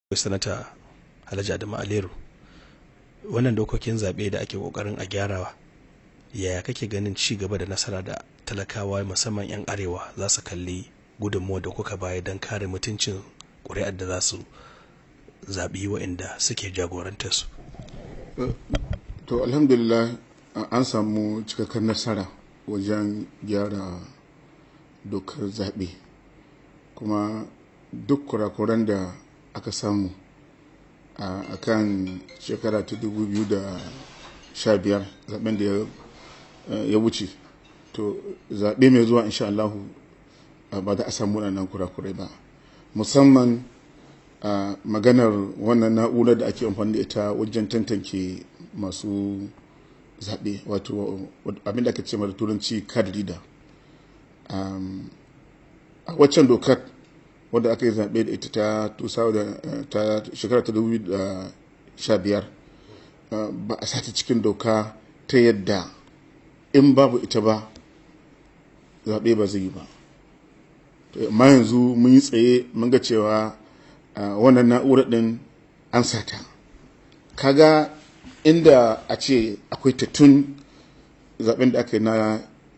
sanata alhaji adamu aleru wannan dokokin zaɓe da ake ƙoƙarin a gyarawa yaya kake ganin ci gaba da nasara da talakawa musamman 'yan arewa za su kalli gudunmuwa da kuka baya don kare mutuncin ƙuri'ar da za su zaɓi waɗanda suke jagorantar su to alhamdulillah an samu cikakken nasara wajen gyara dokar zaɓe kuma duk kurakuran da aka samu a kan shekara ta 2015 zaben da ya wuce to zaɓe mai zuwa insha Allah ba za a samu waɗannan kurakurai ba musamman a maganar wannan na'urar da ake amfani da ita wajen tantance masu zaɓe wato abin da aka ce mara turanci card reader a waccan dokar wadda aka yi zaɓe da ita ta shekara ta 2015 ba a sata cikin doka ta yadda in babu ita ba zaɓe ba zai yi ba amma yanzu mun yi tsaye mun ga cewa wannan na'urar ɗin an sata kaga inda a ce akwai tattun zaɓen da aka yi na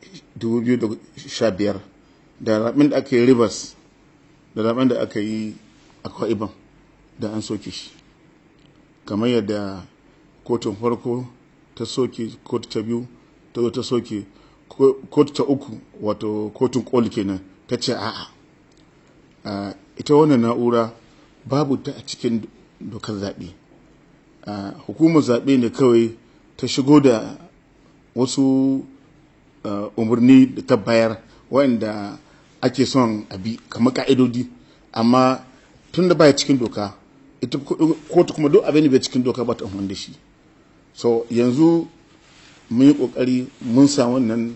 2015 da zaɓen da aka yi rivers da zaben da aka yi a kwa'iban da an soke shi kamar yadda kotun farko ta soke kotu ta biyu ta zo ta soke kotu ta uku wato kotun koli kenan ta ce a'a ita wannan na'ura babu ta a cikin dokar zaɓe hukumar zaɓe ne kawai ta shigo da wasu umarni da ta bayar waɗanda ake son a bi kamar ka'idodi amma tun da baya cikin doka ita kotu kuma duk abin da bai cikin doka ba ta amfani da shi so yanzu mun yi kokari mun sa wannan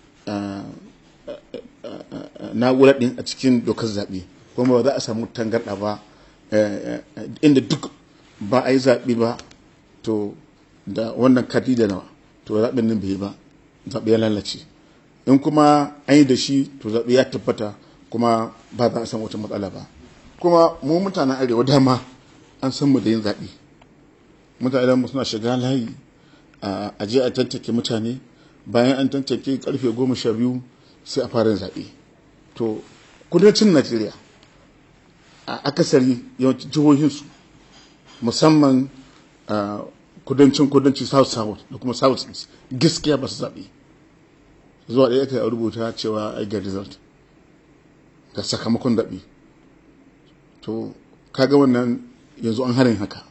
na'urar din a cikin dokar zaɓe kuma ba za a samu tangarɗa ba inda duk ba a yi zaɓe ba to da wannan kati da nawa to zaɓen nan bai yi ba zaɓe ya lalace in kuma an yi da shi to zaɓe ya tabbata kuma ba za a san wata matsala ba kuma mu mutanen arewa dama an san mu da yin zaɓe mutanen mu suna shiga layi a je a tantake mutane bayan an tantake karfe goma sha biyu sai a fara zaɓe to kudancin najeriya a akasari yawancin jihohinsu musamman kudancin kudanci south south da kuma south east gaskiya ba su zaɓe zuwa ɗaya ka rubuta cewa ai ga result ga sakamakon daɓi to kaga wannan yanzu an harin haka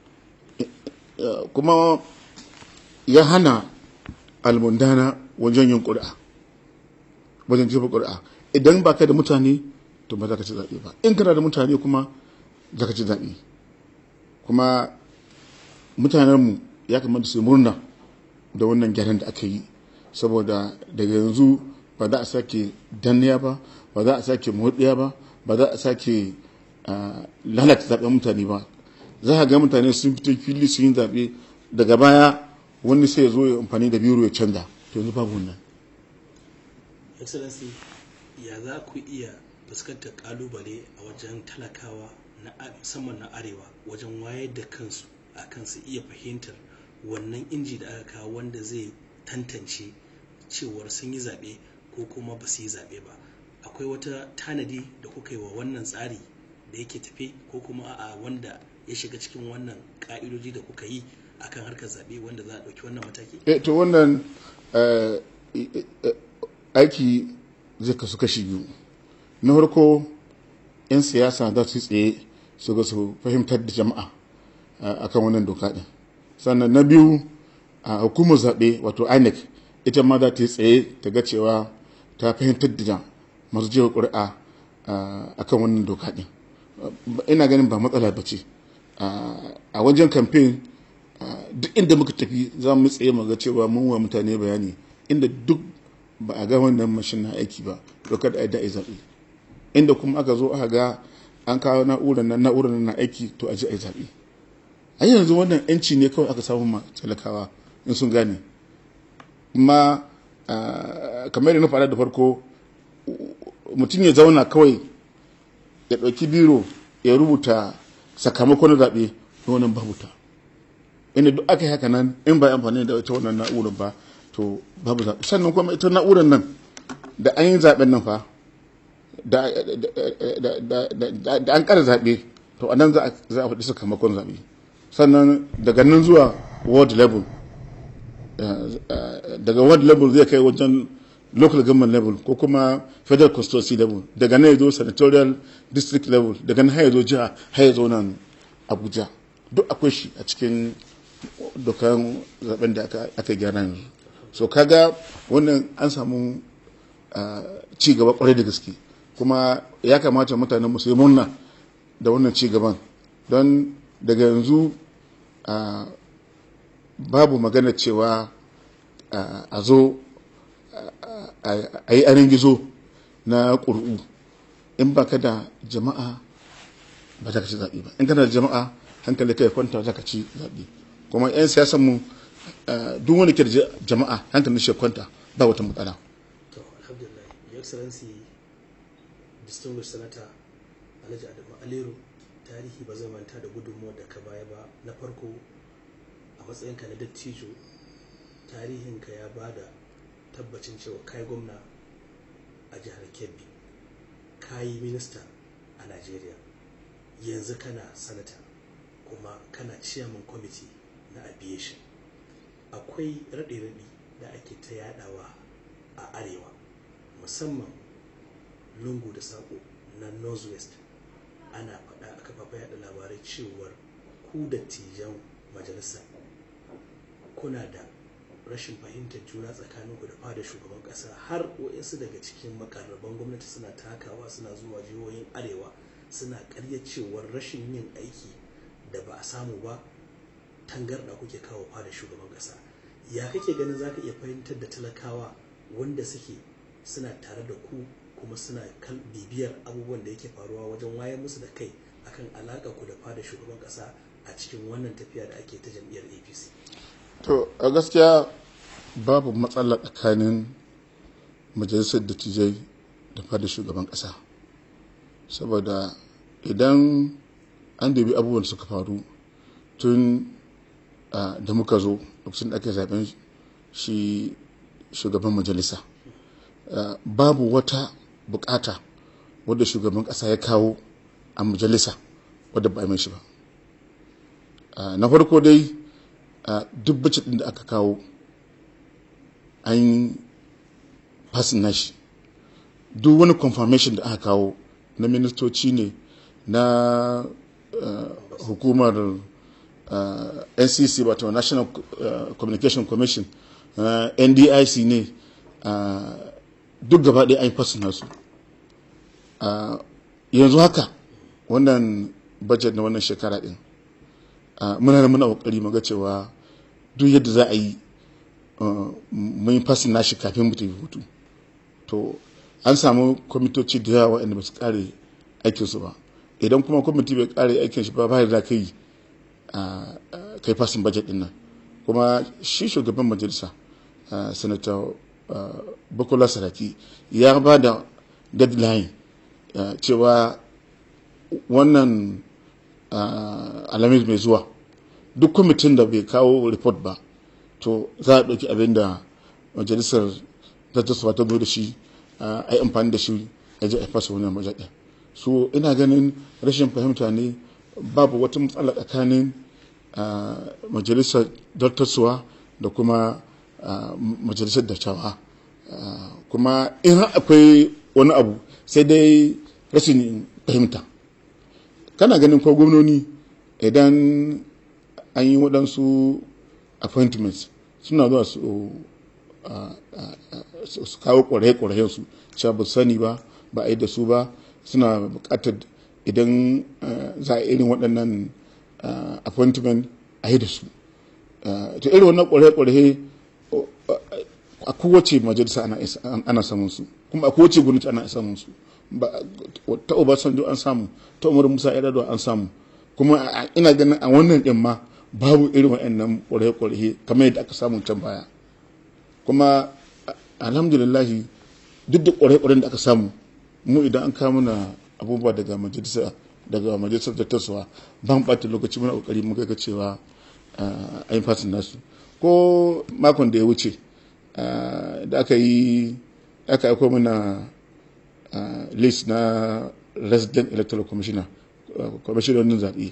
kuma ya hana almundana wajen yin ƙuri'a wajen jefa ƙuri'a idan ba ka da mutane to ba za ka ci zaɓe ba in kana da mutane kuma za ka ci zaɓe kuma mutanenmu ya kamata su murna da wannan gyaran da aka yi saboda daga yanzu ba za a sake danniya ba ba za a sake motsiya ba ba za a sake lalata zaɓen mutane ba za a ga mutane sun fito fili sun yi zaɓe daga baya wani sai ya zo ya amfani da biro ya canza to yanzu babu wannan excellency ya za ku iya fuskantar kalubale a wajen talakawa na musamman na arewa wajen wayar da kansu a kansu iya fahimtar wannan inji da aka kawo wanda zai tantance cewar sun yi zaɓe ko kuma ba su yi zaɓe ba akwai wata tanadi da kuka yi wa wannan tsari da yake tafe ko kuma a wanda ya shiga cikin wannan ka'idoji da kuka yi akan harkar zaɓe wanda za a ɗauki wannan mataki? e to wannan aiki zai kasu kashi biyu na farko 'yan siyasa za su tsaye su ga su fahimtar da jama'a akan wannan doka ɗin sannan na biyu a hukumar zaɓe wato inec ita ma za ta yi tsaye ta ga cewa ta fahimtar da masu jewa ƙuri'a a kan wannan doka ɗin ina ganin ba matsala ba ce a wajen kamfen duk inda muka tafi za mu tsaye mu ga cewa mun wa mutane bayani inda duk ba a ga wannan mashin na aiki ba dokar da da zaɓe inda kuma aka zo aka ga an kawo na'urar nan na'urar na aiki to a ji a yi zaɓe a yanzu wannan yanci ne kawai aka samu ma talakawa in sun gane kuma kamar da na faɗa da farko mutum ya zauna kawai ya ɗauki biro ya rubuta sakamakon zaɓe wannan babu ta inda duk aka yi haka nan in ba amfani da ita wannan na'urar ba to babu zaɓe sannan kuma ita na'urar nan da an yi zaɓen nan fa da an ƙara zaɓe to a nan za a faɗi sakamakon zaɓe sannan daga nan zuwa world level daga world level zai kai wajen local government level ko kuma federal constituency level daga nan ya zo senatorial district level daga nan ya zo jiha har ya zo nan abuja duk akwai shi a cikin dokan zaben da aka gyara yanzu so kaga wannan an samu ci gaba kwarai da gaske kuma ya kamata mutanen musu yi murna da wannan ci gaban don daga yanzu babu magana cewa a zo a yi arin gizo na ƙuri'u in ba ka da jama'a ba za ka ci zaɓe ba in kana da jama'a hankali kai kwanta za ka ci zaɓe kuma 'yan siyasan mu duk wani ke da jama'a hankalin shi kwanta ba wata matsala to alhamdulillah your excellency distinguished senator alhaji adamu aliru tarihi ba zai manta da gudunmuwar da ka baya ba na farko a matsayinka na dattijo tarihinka ya ba da tabbacin cewa kai gwamna a jihar kebbi ka yi minista a najeriya yanzu kana sanata kuma kana chairman committee na aviation akwai raɗe-raɗe da ake ta yadawa a arewa musamman lungu da saƙo na northwest ana faɗa a kafafen yada labarai cewar ku dattijan majalisa kuna da rashin fahimtar juna tsakaninku da fada shugaban ƙasa har waɗansu daga cikin makarraban gwamnati suna takawa suna zuwa jihohin arewa suna ƙarya cewar rashin yin aiki da ba a samu ba tangarɗa kuke kawo fada shugaban ƙasa ya kake ganin za ka iya fahimtar da talakawa wanda suke suna tare da ku kuma suna bibiyar abubuwan da yake faruwa wajen wayar musu da kai akan alaƙa ku da fada shugaban ƙasa a cikin wannan tafiya da ake ta jam'iyyar apc to a gaskiya babu matsala tsakanin majalisar dattijai da fada shugaban ƙasa saboda idan an dubi abubuwan da suka faru tun da muka zo lokacin da ake zaben shi shugaban majalisa babu wata bukata wadda shugaban kasa ya kawo a majalisa wadda ba mai shi ba na farko dai duk bacci din da aka kawo an fasin nashi duk wani confirmation da aka kawo na ministoci ne na hukumar ncc wato national communication commission ndic ne duk gaba ɗaya an fasin nasu yanzu haka wannan budget na wannan shekara ɗin muna da muna ƙoƙari muga cewa duk yadda za a yi mun yi fasin nashi kafin mu tafi hutu to an samu kwamitoci da yawa waɗanda ba su ƙare aikinsu ba idan kuma kwamiti bai ƙare aikin shi ba ba da kai kai fasin budget ɗin nan kuma shi shugaban majalisa senator bukola saraki ya ba da deadline cewa wannan alamis mai zuwa duk kwamitin da bai kawo report ba to za a ɗauki abin da majalisar zartaswa ta zo da shi a yi amfani da shi a ji a fasa wannan majaɗa so ina ganin rashin fahimta ne babu wata matsala tsakanin majalisar zartaswa da kuma majalisar dattawa kuma in akwai wani abu sai dai rashin fahimta kana ganin ko gwamnoni idan an yi waɗansu appointments suna zuwa su kawo ƙwarai-ƙwarai su cewa ba sani ba ba a yi da su ba suna buƙatar idan za a irin waɗannan appointment a yi da su ta irin wannan ƙwarai-ƙwarai a kowace majalisa ana samun su kuma a kowace gwamnati ana samun su ta obasanjo an samu ta umar musa yar'adua an samu kuma ina ganin a wannan din ma babu irin wa'annan ƙwarai-ƙwarai kamar yadda aka samu can baya kuma alhamdulillahi duk da ƙwarai-ƙwarai da aka samu mu idan an kawo mana abubuwa daga majalisa daga majalisar dattarsuwa ban ɓata lokaci muna ƙoƙari muka ga cewa a yi fasin nasu ko makon da ya wuce da aka yi aka aiko mana list na resident electoral commissioner kwamishinonin zaɓe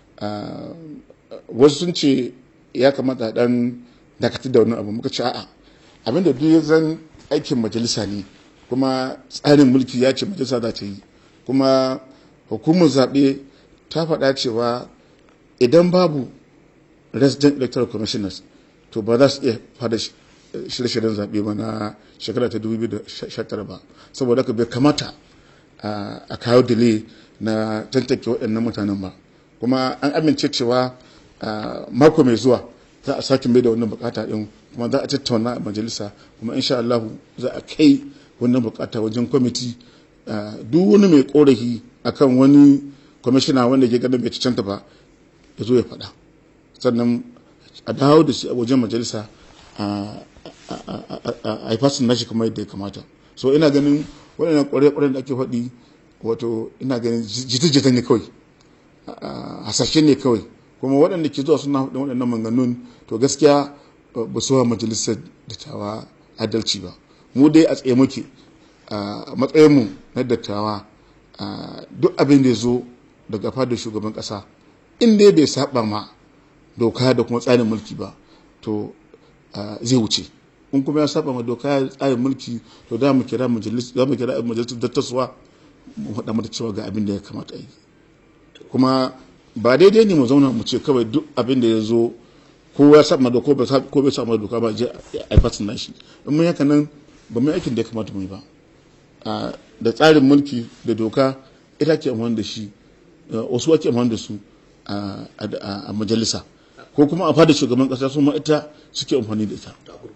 wasu sun ce ya kamata dan dakatar da wani abu muka ce a'a abinda duk ya zan aikin majalisa ne kuma tsarin mulki ya ce majalisa za ta yi kuma hukumar zaɓe ta faɗa cewa idan babu resident electoral commissioners to ba za su iya fada shirye-shiryen zaɓe ba na shekara ta 2019 ba saboda haka bai kamata a kawo delay na tantake waɗannan mutanen ba kuma an amince cewa mako mai zuwa za a sake mai da wannan bukata din kuma za a tattauna a majalisa kuma insha Allah za a kai wannan bukata wajen kwamiti duk wani mai korafi akan wani kwamishina wanda ke ganin bai cancanta ba ya zo ya faɗa sannan a dawo da shi a wajen majalisa a yi fasin nashi kamar yadda ya kamata so ina ganin waɗannan ƙwarai-ƙwarai da ake faɗi wato ina ganin jita-jita ne kawai hasashe ne kawai kuma waɗanda ke zuwa suna haɗin waɗannan manganun to gaskiya ba su wa majalisar dattawa adalci ba mu dai a tsaye muke a matsayinmu na dattawa duk abin da ya zo daga fadar shugaban ƙasa in dai bai saba ma doka da kuma tsarin mulki ba to zai wuce in kuma ya saba ma doka da tsarin mulki to da mu kira majalisar dattaswa mu faɗa mata cewa ga abin da ya kamata yi kuma ba daidai ne mu zauna mu ce kawai duk abin da ya zo ko ya saba doka ko bai saba doka ba je a fasin nashi in mun haka nan ba mu aikin da ya kamata mu yi ba da tsarin mulki da doka ita ke amfani da shi wasu ake amfani da su a majalisa ko kuma a fada shugaban kasa su ma ita suke amfani da ita